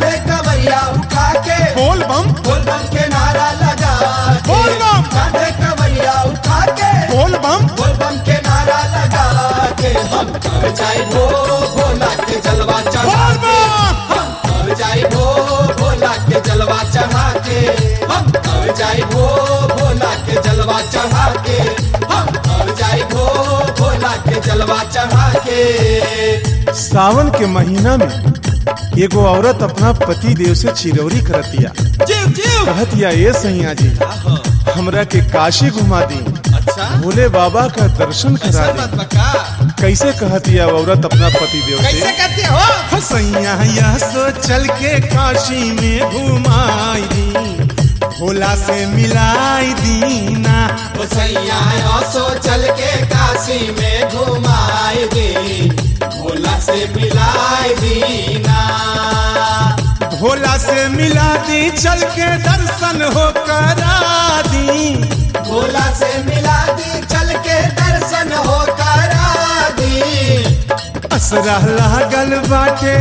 कांधे कवैया उठा के बोल बम बोल बम के नारा लगा के बोल बम। कांधे कवैया उठा के बोल बम बोल बम के नारा लगा के हम कर जाए भो भोला के जलवा चढ़ा बोल के बम। हम कर जाए भो भोला के जलवा चढ़ा के हम कर जाए भो भोला के जलवा चढ़ा के हम कर जाए भो भोला के जलवा चढ़ा के सावन के महीना में एगो औरत अपना पति देव से चिरौरी करतिया जीव जीव कहतिया ये सैया जी हमरा के काशी घुमा दी अच्छा भोले बाबा का दर्शन करा ऐसा दी बात बका कैसे कहतिया औरत अपना पति देव कैसे से कहते हो सैया यह सो चल के काशी में घुमाई दी भोला से मिलाई दीना ओ सैया असो चल के काशी में घुमाए दे भोला से मिलाए दीना भोला से मिला दी चल के दर्शन हो करा दी भोला से मिला दी चल के दर्शन हो करा दी असरा लागल बाटे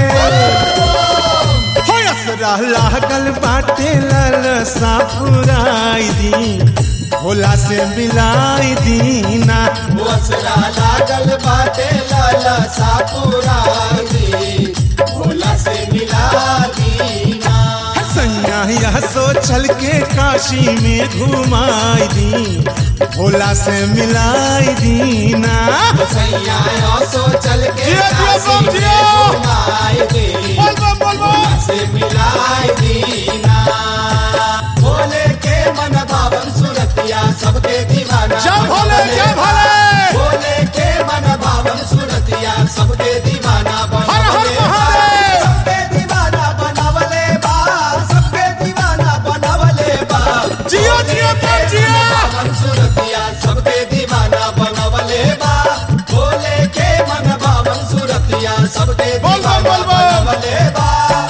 हो असरा लागल बाटे लाल सापुराई दी भोला से मिलाई दीना वसरा लागल बाटे लाला सापुरा दी भोला से मिला दीना सैया यह सो चल के काशी में घुमाई दी भोला से मिलाई दीना ओ सैया असो चल के जियो, जियो, काशी बम, में जियो। घुमाए दे बोल बम, बोल बम। भोला से मिलाए दीना भोले के मन भावन सुरतिया सबके दीवाना जय भोले, जय बनवले भोले। बा। भोले के मन भावन सुरतिया सबके दीवाना हर हर बनवले बा। महादेव। सबके दीवाना बनवले बा सबके दीवाना बनवले बा जियो, जियो, बम, जियो। भावन सुरतिया सबके दीवाना बनवले बा भोले के मन भावन सुरतिया सबके बोल बम, दीवाना बोल बम। बनवले बा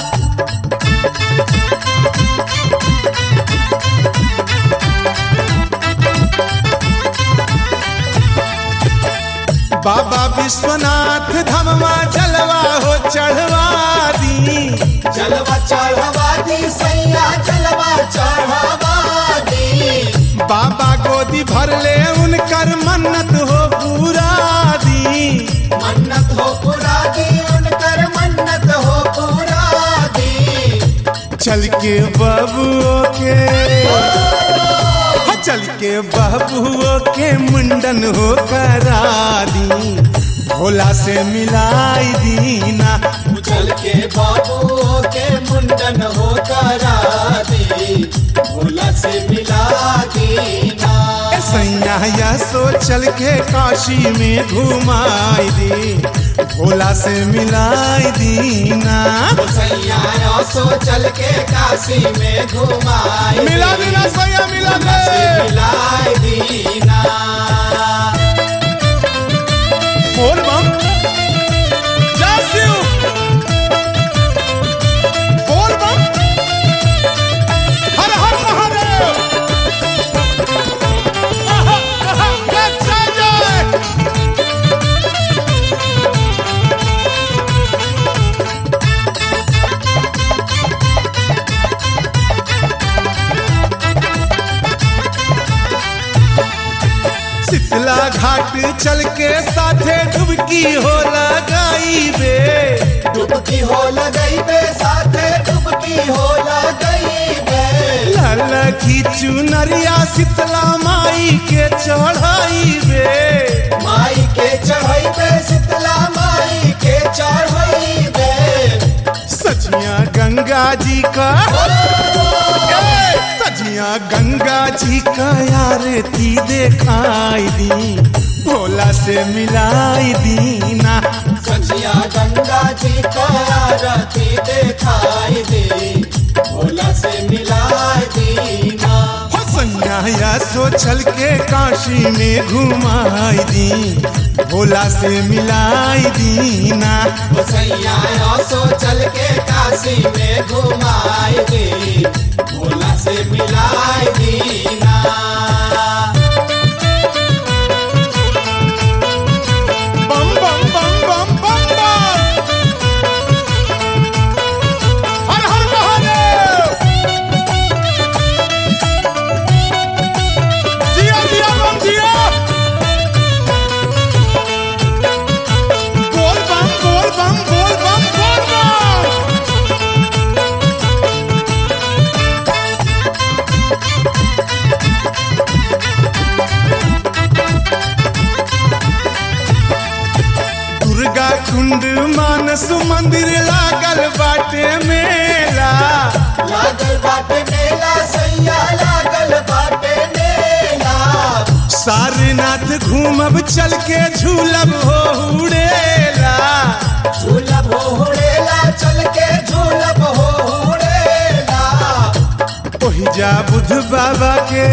बाबा विश्वनाथ धमवा जलवा हो चढ़वा दी जलवा चढ़वा दी सैया जलवा चढ़वा दी बाबा गोदी भर ले उनकर मन्नत हो पूरा दी मन्नत हो पूरा दी उनकर मन्नत हो पूरा दी चल के बबुओ के हाँ, चल के बबुओ के मुंडन हो करा दी भोला से मिलाई दीना उछल के बाबू के मुंडन हो करा दी भोला से मिला दीना सैया या सो चल के काशी में घुमाई दी भोला से मिलाई दीना ओ सैया सो चल के काशी में घुमाए मिला दीना सैया मिला भोला से दे मिलाए दीना बोल बम जय शिव बोल बम हर हर महादेव आहा, आहा, जय जय शीतला घाट चल के साथे डुबकी हो लगाई बे डुबकी हो लगई बे साथे डुबकी हो लगई बे लाला की चुनरिया शीतला माई के चढ़ाई बे माई के चढ़ई बे शीतला माई के चढ़ई बे सजिया गंगा जी का ए, सजिया गंगा जी का आरती देखाई दी भोला से मिलाई दीना सचिया गंगा जी का आरती दिखाई दे भोला से मिलाए दीना हो सैया सो चल के काशी में घुमाई दी भोला से मिलाई दीना ओ सैया सो चल के काशी में घुमाए दे भोला से मिलाए दीना बम बम बम बम बम बम हर हर घूमब चल के झूलब हो उड़ेला झूलब हो हुड़ेला चल के झूलब हो हुड़ेला ओहि जा बुध बाबा के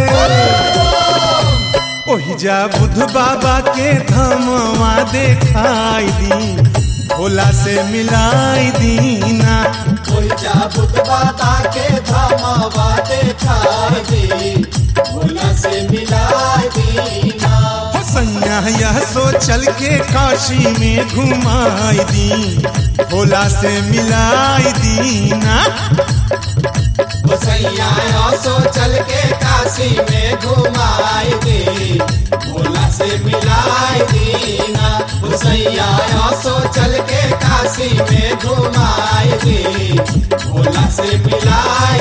ओहि जा बुध बाबा के धमवा देखाई दी भोला से मिलाई दीना कोई जा बुद्ध बाबा के धमावा देखाई दी भोला से मिलाई दीना हो सैया यह सोचल के काशी में घुमाई दी भोला से मिलाई दीना सैया सो चल के काशी में घुमाई दे भोला से मिलाई दीना सैया सो चल के काशी में घुमाई दे भोला से मिलाई